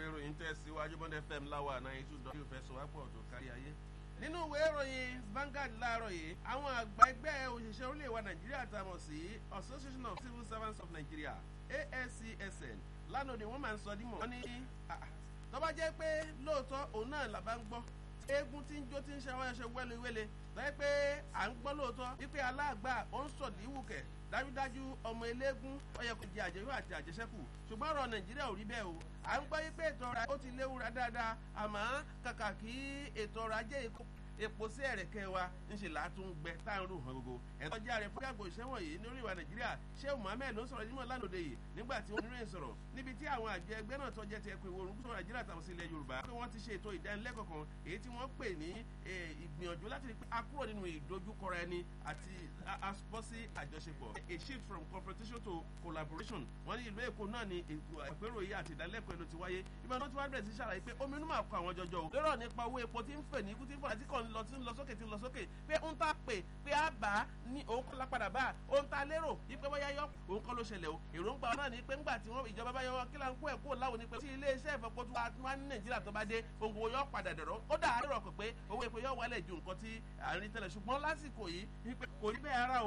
ìròyìn tẹ̀síwájú bọ́ndẹ̀ fm láwa náà ètò ìdánwò ìfẹsọ̀wápọ̀ tó kárí ayé. nínú ìwé ìròyìn Vanguard láàárọ̀ yìí àwọn àgbà ẹgbẹ́ òṣìṣẹ́ orílẹ̀ wa nàìjíríà tá a mọ̀ sí association of civil servants of nigeria ascsn lánàá ni wọ́n máa ń sọ dímọ̀ wọ́n ní tó bá jẹ́ pé lóòótọ́ òun náà làbá ń gbọ́ eégún tí ń jó tí ń ṣe àwọn ẹṣẹ wẹ́lẹ́wẹ́lẹ́ lọ́yẹ́ pé à ń gbọ́ lóòótọ́ wípé aláàgbà ó ń sọ̀dí wùkẹ̀ dájúdájú ọmọ eléégún ó yẹ kó jẹ àjẹyó àti àjẹsẹ́kù ṣùgbọ́n ọ̀rọ̀ nàìjíríà ò rí bẹ́ẹ̀ o à ń gbọ́ wípé ètò ọrọ̀ ó ti léwura dáadáa àmọ́ kàkà kí ètò ọrọ̀ ajé epo sí ẹ̀rẹ̀kẹ́ wa ńṣe làátún gbẹ tá à ń rò hàn gbogbo ẹ̀tọ́ jẹ́ ààrẹ fún àgbò ìṣẹ́wọ̀n yìí lórí ìwà nàìjíríà sheu mohammed ló ń sọ̀rọ̀ nímọ̀ lánàá yìí nígbà tí wọ́n níròyìn sọ̀rọ̀ níbi tí àwọn àjọ ẹgbẹ́ náà tọ́jẹ́ ti ẹkùn ìwòrùn gúúsù nàìjíríà tàwọn sí ilẹ̀ yorùbá pé wọ́n ti ṣe ètò ìdánilẹ́kọ̀ọ́ kan èyí tí wọ́n pè ní ìgbìyànjú láti rí pé a kúrò nínú ìdojúkọra ẹni àti asopọ́sí àjọṣepọ̀ a shift from confrontation to collaboration wọ́n ní ìlú èkó náà ni àpérò yìí àti ìdánilẹ́kọ̀ọ́ ẹnu ti wáyé ìgbà tó ti wá bẹ̀rẹ̀ sí ṣàlàyé pé omi inú máa kọ àwọn jọjọ o lérò nípa owó epo tí ń fè ní ikú tí ń fò àti kàn lọ tí ń lọ sókè tí ń lọ sókè pé ń ta pè pé a bá ní òun kọ́ lápadà bá òun ta lérò yípe bóyá yọ òun kọ́ ló ṣẹlẹ̀ o èròǹgbà náà ni pé ńgbà tí wọ́n ìjọba bá yọ kí láńkó ẹ̀ kó láwọn ni pé tí ilé iṣẹ́ ìfọ̀pọ̀ tó wá ní nàìjíríà tó bá dé ohun gbogbo yọ padà dẹ̀rọ̀ ó dà á lérò pé owó epo yọ wálẹ̀ ju nǹkan tí à ń rí tẹ́lẹ̀ ṣùgbọ́n lásìkò yìí kò rí bẹ́ẹ̀ ara o